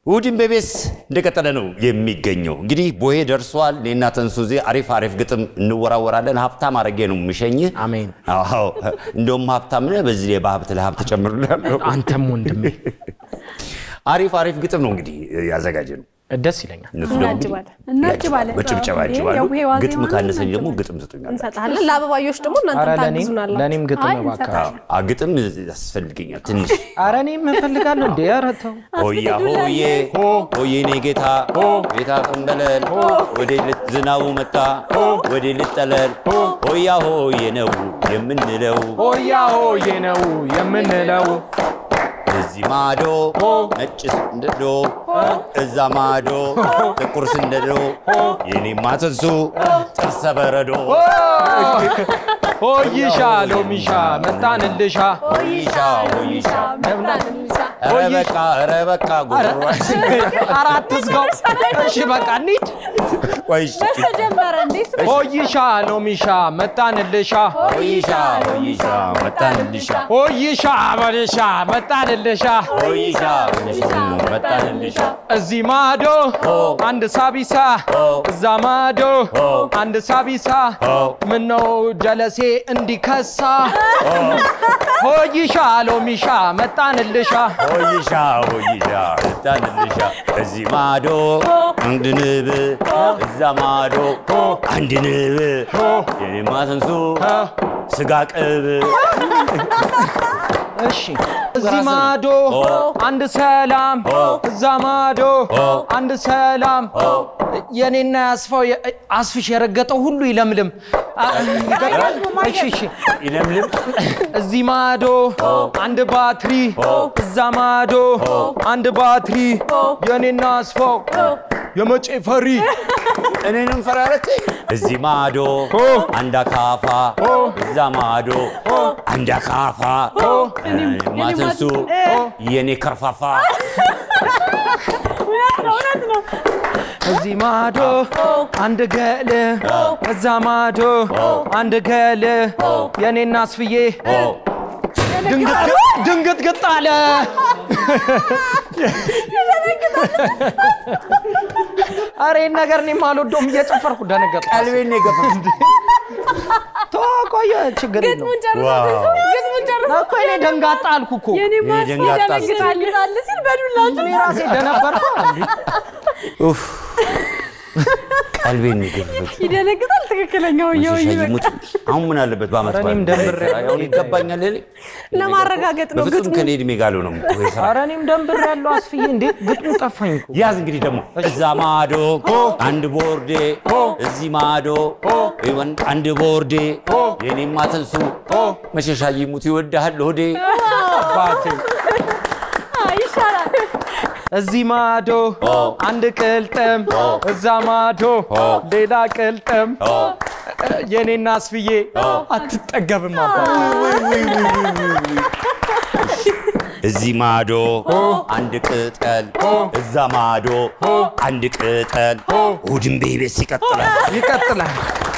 እሑድን በቤስ እንደቀጠለ ነው የሚገኘው። እንግዲህ ቦሄ ደርሷል። እኔና ተንሱ እዚህ አሪፍ አሪፍ ግጥም እንወራወራለን። ሀብታም አድርጌ ነው የምሸኝህ። አሜን። አዎ እንደውም ሀብታም ነህ። በዚህ ላይ በሀብት ለሀብት ጨምርልሃለሁ። አንተም ወንድሜ አሪፍ አሪፍ ግጥም ነው እንግዲህ ያዘጋጀ ነው። ደስ ይለኛል። እነሱ ደግሞ እናጅባለን እናጅባለን። በጭብጨባ ይሄ ያጅባሉ። የቡሄ ዋዜማ ግጥም ነው፣ ካነሰኝ ደግሞ እናጅባለን። ግጥም ስጡኛል። እንሰጥሃለን። ለአበባዮች ደግሞ እናንተ ኧረ ለእኔም ታግዙናላችሁ። ለእኔም ግጥም አይ እባክህ። እንሰጣለን። አ ግጥም ያስፈልገኛል ትንሽ ኧረ እኔም እፈልጋለሁ እንዴ! ኧረ ተው። ሆያ ሆዬ ሆዬ ኔ ጌታ ጌታ ቀንበለል ወደ ልት ዝናቡ መጣ ወደ ልጠለል ሆያ ሆዬ ነው የምንለው ሆያ ሆዬ ነው የምንለው እዚህ ማዶ ነጭ ስንደዶ እዛ ማዶ ጥቁር ስንደዶ የኔማ ትንሱ ጥርሰ በረዶ ሆይሻ ሎሚሻ መጣንልሻ ሆይሻ ሆይሻ ኧረ በቃ ኧረ በቃ ጉሮሮ አራት ዝጋው። እሺ በቃ እንሂድ። ቆይሽ ተጀመረ እንዴ? እሱ ሆይሻ ሎሚሻ መጣንልሻ ሆይሻ ሆይሻ መጣንልሻ ሆይሻ በልሻ መጣንልሻ ሆይሻ ሆይሻ መጣንልሻ እዚህ ማዶ አንድ ሳቢሳ እዛ ማዶ አንድ ሳቢሳ ምነው ጀለሴ እንዲከሳ ሆይሻ ሎሚሻ መጣንልሻ ሆይሻ ሆይሻ መጣንልሻ እዚህ ማዶ አንድ ንብ እዛ ማዶ አንድ ንብ የኔማ ትንሱ ስጋ ቅብ እሺ እዚህ ማዶ አንድ ሰላም እዛ ማዶ አንድ ሰላም የኔና ያስፋው የ- አስፍሽ የረገጠው ሁሉ ይለምልም አ- ይገጥማል? እሺ እሺ ይለምልም እዚህ ማዶ አንድ ባትሪ እዛ ማዶ አንድ ባትሪ የኔና አስፋው የመጬ ፈሪ እኔንም ፈራረች እዚህ ማዶ አንድ አካፋ እዛ ማዶ አንድ አካፋ የኔማ ትንሱ የኔ ከርፋፋ እውነት ነው። እዚህ ማዶ አንድ ገል እዛ ማዶ አንድ ገል የኔና አስፍዬ ድንግጥ ግጥ አለ። ኧረ ይህን ነገር እኔም አልወደውም። እየጨፈርኩ ደነገጥኩ። ቀልቤን ነው የገፈፉት ተው ቆየ፣ ችግር የለውም ግጥሙን ጨርሶ ዋው። ግጥሙን ጨርሶ እኮ እኔ ደንጋጣ አልኩ እኮ የኔ ማስ ደንጋጣ ይደነግጣል ይላል ሲል በዱላችሁ እኔ ራሴ ደነበርኩ። እንዴ! ኡፍ ቀልቤን ነው የገፈፉት ይደነግጣል። ትክክለኛው የው መሸሻ ይሙት አሁን ምን አለበት በአመት ኧረ እኔም በዓል ደንብሬ አሁን ይገባኛል እኔ ለማረጋገጥ ነው በፍጹም ግጥሙ። ከኔ እድሜ ጋር ነው ወይ ስራ ኧረ እኔም ደንብር ያለው አስፍዬ እንዴት ግጥሙ ጠፋኝ እኮ ያዝ እንግዲህ ደግሞ እዛ ማዶ አንድ ቦርዴ እዚህ ማዶ ይወን- አንድ ቦርዴ የኔማ ትንሱ መሸሻ ይሙት ይወድሃል ሆዴ አባቴ አይ ይሻላል። እዚህ ማዶ አንድ ቅልጥም እዛ ማዶ ሌላ ቅልጥም የኔና አስፍዬ አትጠገብም አባቴ እዚህ ማዶ አንድ ቅጠል እዛ ማዶ አንድ ቅጠል እሑድን ቤቤስ ይቀጥላል ይቀጥላል